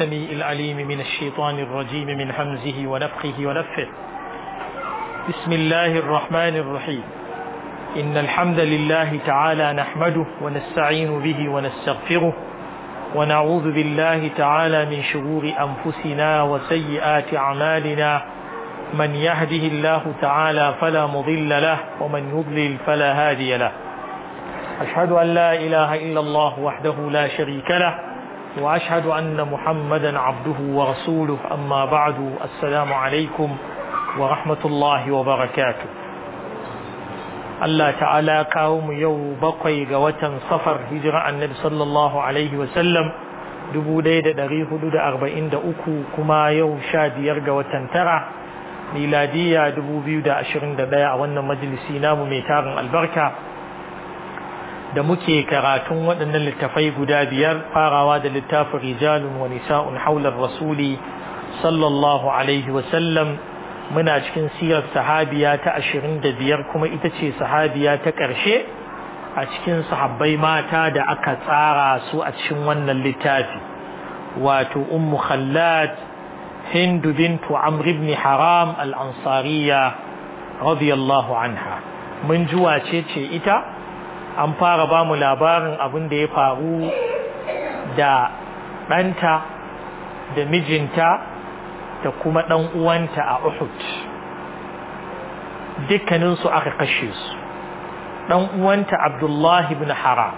السميع العليم من الشيطان الرجيم من همزه ونفخه ونفه بسم الله الرحمن الرحيم إن الحمد لله تعالى نحمده ونستعين به ونستغفره ونعوذ بالله تعالى من شرور أنفسنا وسيئات أعمالنا من يهده الله تعالى فلا مضل له ومن يضلل فلا هادي له أشهد أن لا إله إلا الله وحده لا شريك له وأشهد أن محمدا عبده ورسوله أما بعد السلام عليكم ورحمة الله وبركاته Allah ta'ala kawo mu yau bakwai ga watan safar hijira annabi sallallahu alaihi wasallam 1443 kuma yau sha biyar ga watan tara miladiya 2021 a wannan majalisi namu mai tarin albarka da muke karatun waɗannan littafai guda biyar farawa da littafin rijalun wa nisa'un haular rasuli sallallahu alaihi wasallam muna cikin sirar sahabiya ta ashirin da biyar kuma ita ce sahabiya ta ƙarshe a cikin sahabbai mata da aka tsara su a cikin wannan littafi wato ummu khallad hindu bintu amr ibn haram al-ansariya radiyallahu anha mun ji wace ce ita an fara ba mu labarin abin da ya faru da ɗanta da mijinta da kuma ɗan uwanta a Uhud dukkaninsu aka kashe su ɗan uwanta Abdullahi bin Haram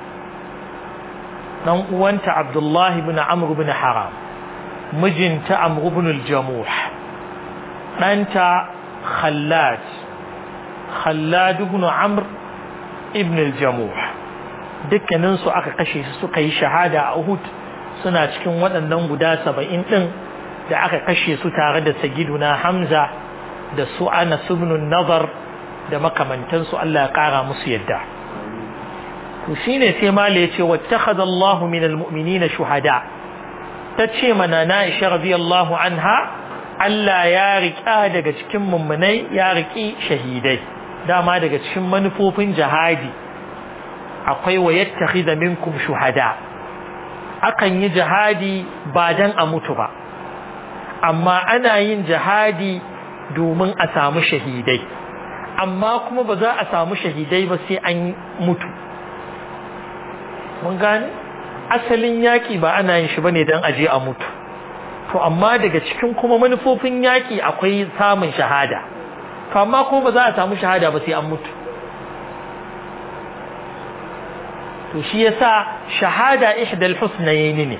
ɗan uwanta Abdullahi bin Amr bin Haram mijinta Amr bin al-Jamuh ɗanta Khallad Khallad ibn Amr ibn al-Jamuh dukkaninsu aka kashe su suka yi shahada a Uhud suna cikin waɗannan guda saba'in ɗin da aka kashe su tare da sagiduna Hamza da su Anas ibn Nazar da makamantansu Allah ya kara musu yadda to shine sai mala yace wattakhadha Allah min almu'minina shuhada tace mana na Aisha radiyallahu anha Allah ya rika daga cikin mummunai ya riki shahidai dama daga cikin manufofin jihadi akwai wa yattakhidha minkum shuhada akan yi jihadi ba dan a mutu ba amma ana yin jihadi domin a samu shahidai amma kuma ba za a samu shahidai ba sai an mutu mun gane asalin yaƙi ba ana yin shi bane don aje a mutu to amma daga cikin kuma manufofin yaƙi akwai samun shahada to amma kuma ba za a samu shahada ba sai an mutu to shi yasa shahada ihdal husnayn ne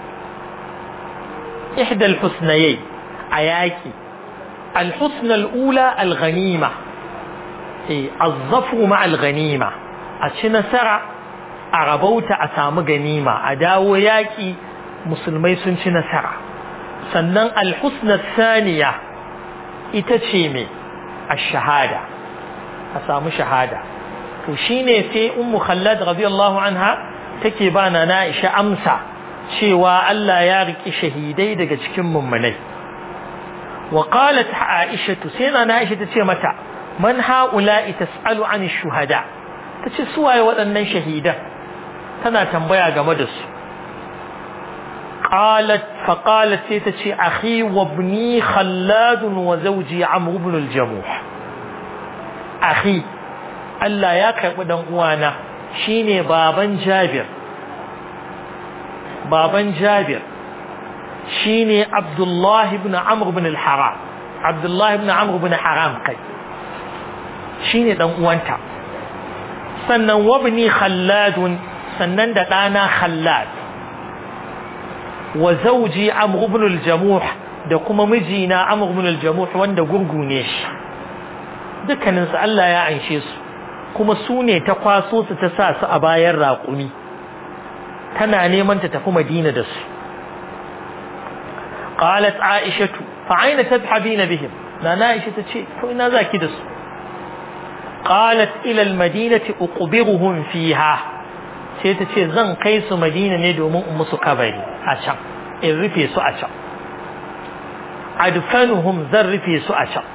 إحدى الحسنيين أياكي الحسنى الأولى الغنيمة إيه الظفر مع الغنيمة أتشنا سرع أغبوت أسام غنيمة أداو ياكي مسلمي سنشنا سرع سنن الحسنى الثانية إتشيمي الشهادة أسام شهادة وشيني في أم خلاد رضي الله عنها تكيبانا نائشة أمسى cewa Allah ya riƙi shahidai daga cikin mummunai wa qalat Aisha sai na Aisha tace mata man haula'i tas'alu an shuhada tace su waye waɗannan shahidan tana tambaya game da su qalat fa qalat sai tace akhi wa ibni khallad wa zawji amr ibn al-jamuh akhi Allah ya karbi dan uwana shine baban Jabir baban Jabir shine Abdullah ibn Amr ibn al-Haram Abdullah ibn Amr ibn Haram kai shine dan uwanta sannan wabni Khallad sannan da dana Khallad wa zawji Amr ibn al-Jamuh da kuma mijina Amr ibn al-Jamuh wanda gurgune shi dukkanin su Allah ya anshe su kuma su ne ta kwaso su ta sa su a bayan raƙumi tana neman ta tafi Madina da su qalat Aisha fa aina tadhhabina bihim nana Aisha tace to ina zaki da su qalat ila al-madinati uqbiruhum fiha sai tace zan kai su Madina ne domin in musu kabari a can in rufe su a can adfanuhum zan rufe su a can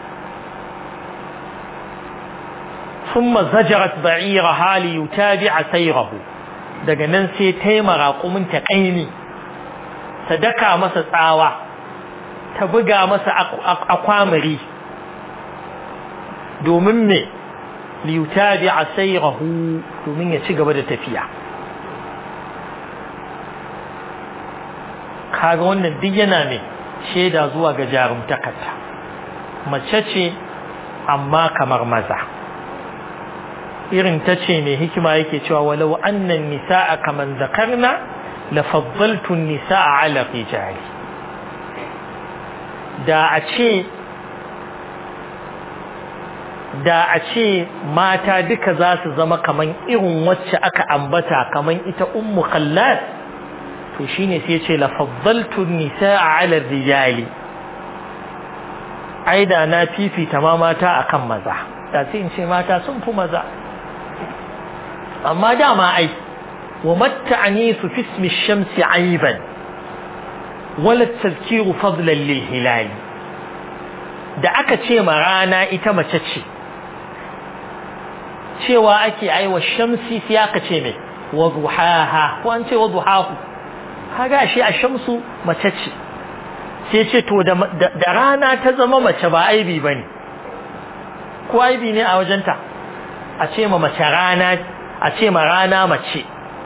ثم زجرت بعيرها ليتابع سيره daga nan sai ta yi maraƙumin ta ƙaimi ta daka masa tsawa ta buga masa akwamari domin me liyutabi a sayrahu domin ya ci gaba da tafiya kaga wannan duk yana ne shaida zuwa ga jarumtakarta mace ce amma kamar maza irin ta ce mai hikima yake cewa walau annan nisa'a kaman zakarna la faddaltu nisa'a ala rijali da a ce da a ce mata duka za su zama kaman irin wacce aka ambata kaman ita ummu khallad to shine sai ce la faddaltu nisaa ala rijali ai da na fifita ma mata akan maza da sai in ce mata sun fi maza amma dama ai wa matta'anisu fi ismi shamsi aiban wala tazkiru fadlan lil hilali da aka ce ma rana ita mace ce cewa ake aiwa shamsi sai aka ce mai wa duhaha ko an ce wa duhahu kaga shi a shamsu mace ce sai ce to da rana ta zama mace ba aibi bane ko aibi ne a wajenta a ce ma mace rana a ce ma rana mace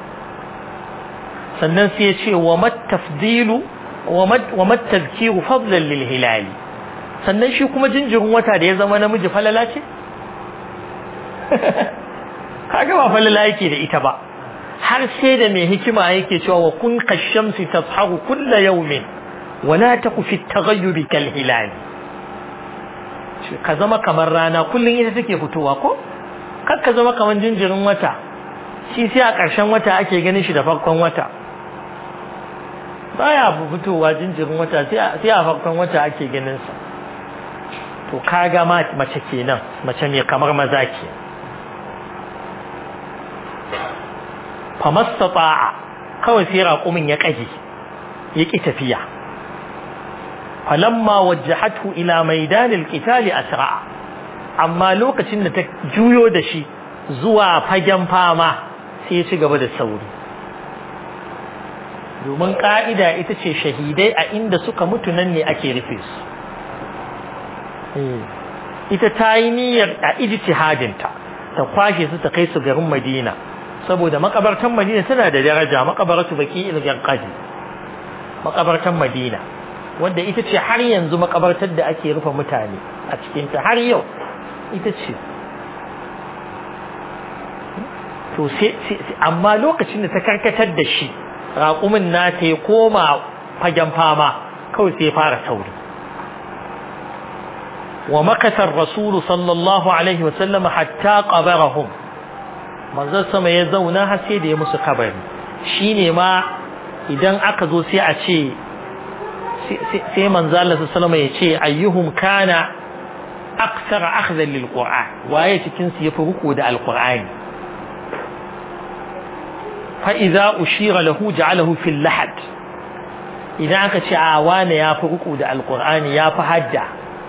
sannan sai ya ce wa matafdilu wa matazkiru fadlan lil hilali sannan shi kuma jinjirin wata da ya zama namiji falala ce kaga ba falala yake da ita ba har sai da mai hikima yake cewa wa kun kashamsi tasharu kulla yawmin wala taku fi taghayyubi kal hilal ka zama kamar rana kullun ita take fitowa ko kar ka zama kamar jinjirin wata shi sai a ƙarshen wata ake ganin shi da farkon wata baya fitowa jinjirin wata sai a farkon wata ake ganin sa to kaga mace kenan mace mai kamar maza ke famastata'a kawai sai raƙumin ya ƙage ya ƙi tafiya falamma wajjahatu ila maidanil qitali asra'a amma lokacin da ta juyo da shi zuwa fagen fama sai ya ci gaba da sauri domin ka'ida ita ce shahidai a inda suka mutu nan ne ake rufe su ita ta yi niyyar a ijtihadinta ta kwashe su ta kai su garin Madina saboda makabartan Madina tana da daraja makabaratu baki ilgan qadi makabartan Madina wanda ita ce har yanzu makabartar da ake rufe mutane a cikin ta har yau ita ce to sai amma lokacin da ta karkatar da shi raƙumin na ta koma fagen fama kawai sai fara sauri ومكث الرسول صلى الله عليه وسلم حتى قبرهم manzon sama ya zauna har sai da ya musu kabari shine ma idan aka zo sai a ce sai manzo Allah sallallahu ya ce ayyuhum kana akthar akhdhan lil qur'an waye cikin su yafi ruku da alqur'ani fa idza ushira lahu ja'alahu fil lahad idan aka ce a wane yafi ruku da alqur'ani yafi hadda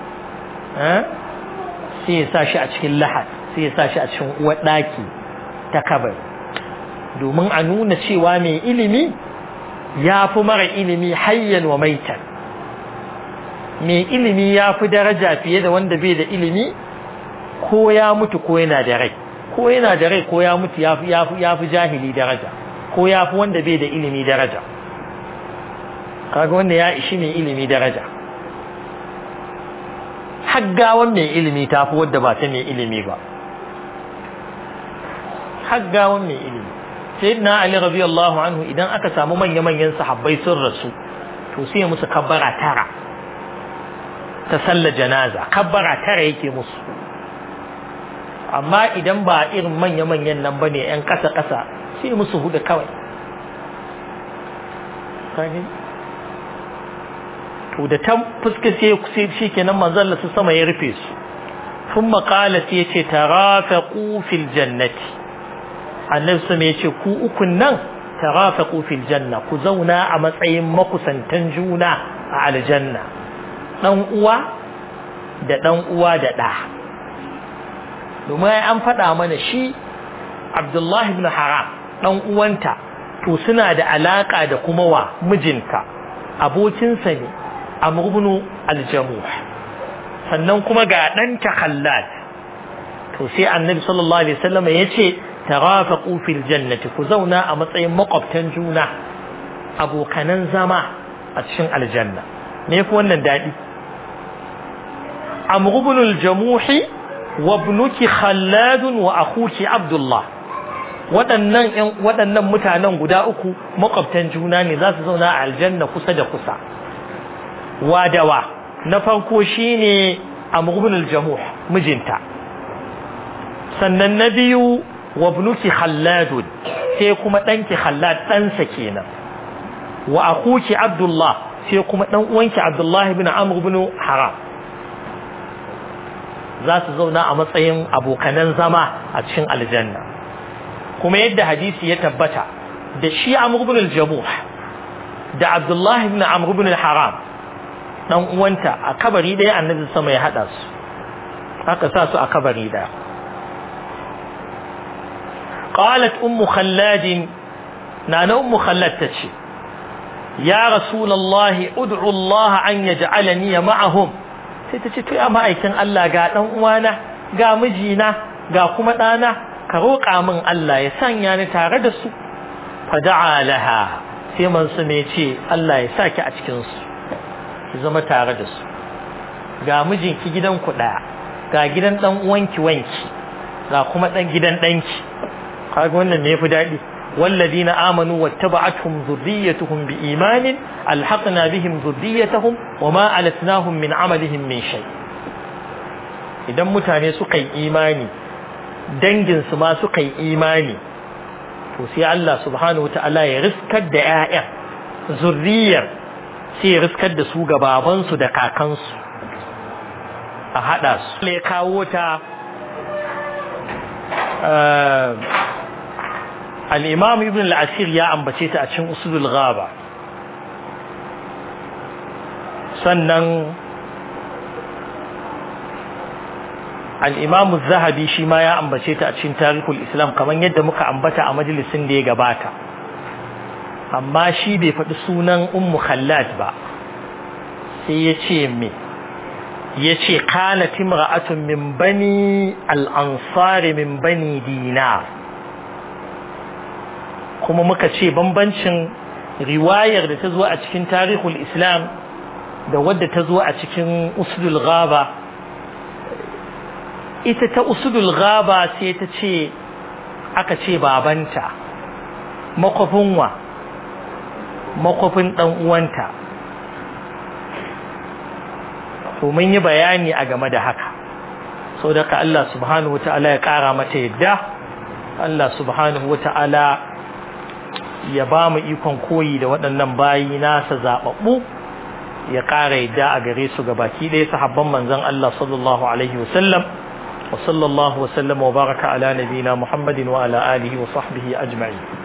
sai ya sa shi a cikin lahad sai ya sa shi a cikin uwar ɗaki ta kabar domin a nuna cewa mai ilimi ya fi mara ilimi hayyan wa maitan mai ilimi ya fi daraja fiye da wanda bai da ilimi ko ya mutu ko yana da rai ko yana da rai ko ya mutu ya fi jahili daraja ko ya fi wanda bai da ilimi daraja kaga wanda ya ishi mai ilimi daraja haggawan mai ilimi ta fi wadda ba ta mai ilimi ba haggawan mai ilimi sayyidina ali radiyallahu anhu idan aka samu manya manyan sahabbai sun rasu to sai musu kabbara tara ta sallar janaza kabbara tara yake musu amma idan ba irin manya manyan nan bane yan kasa kasa sai musu hudu kawai to da ta fuska sai shi kenan manzon Allah sama ya rufe su ثم قال سيتي ترافقوا في الجنة annabi sama ya ce ku ukun nan tarafaqu fil janna ku zauna a matsayin makusantan juna a aljanna dan uwa da dan uwa da da domin an faɗa mana shi Abdullahi ibn Haram dan uwanta to suna da alaka da kuma wa mijinta abokinsa ne amr ibn al-jamuh sannan kuma ga ɗanta khallad to sai annabi sallallahu alaihi wasallam ya ce tarafaqu fil jannati ku zauna a matsayin makwabtan juna abokanan zama a cikin aljanna me ku wannan dadi amr ibn al-jamuh wa ibnuki khallad wa akhuki abdullah waɗannan waɗannan mutanen guda uku makwabtan juna ne za su zauna a aljanna kusa da kusa wadawa na farko shine amr ibn al-jamuh mijinta sannan na biyu wa ibnuki khallad sai kuma danki khallad ɗansa kenan wa akuki abdullah sai kuma dan uwanki abdullah ibn amr ibn haram za su zauna a matsayin abokanan zama a cikin aljanna kuma yadda hadisi ya tabbata da shi amr ibn al-jamuh da abdullah ibn amr ibn haram dan uwanta a kabari ɗaya annabi sama ya hada su aka sa su a kabari ɗaya قالت أم خلاد نانا أم خلاد تشي يا رسول الله ادعو الله أن يجعلني معهم تتشي تو يا ma'aikin Allah ga dan uwana ga mijina ga kuma ɗana ka roƙa min Allah ya sanya ni tare da su fada'a laha sai mansu ne ce Allah ya saki a cikin su ki zama tare da su ga mijinki gidan ku ɗaya ga gidan dan uwanki wanki ga kuma dan gidan ɗanki kaga wannan ne yafi daɗi والذين آمنوا واتبعتهم ذريتهم بإيمان ألحقنا بهم ذريتهم وما ألتناهم من عملهم من شيء idan mutane suka yi imani danginsu ma suka yi imani to sai Allah subhanahu wa ta'ala ya riskar da 'ya'yan zurriyar sai ya riskar da su ga babansu da kakansu a haɗa su ya kawo ta al'imam ibn al'asir ya ambace ta a cikin usulul ghaba sannan al'imam zahabi shi ma ya ambace ta a cikin tarihul islam kamar yadda muka ambata a majalisin da ya gabata amma shi bai faɗi sunan ummu khallad ba sai ya ce me ya ce kanat imra'atun min bani al'ansari min bani dinar kuma muka ce bambancin riwayar da ta zo a cikin tarihul islam da wadda ta zo a cikin usdul ghaba ita ta usdul ghaba sai ta ce aka ce babanta makwafin wa makwafin dan uwanta to mun yi bayani a game da haka sau da ka Allah subhanahu wa ta'ala ya kara mata yadda Allah subhanahu wa ta'ala ya ba mu ikon koyi da waɗannan bayi nasa zaɓaɓɓu ya ƙara yadda a gare su ga baki ɗaya sahabban manzon Allah sallallahu alaihi wasallam wa sallallahu wasallam wa baraka ala nabina Muhammadin wa ala alihi wa sahbihi ajma'in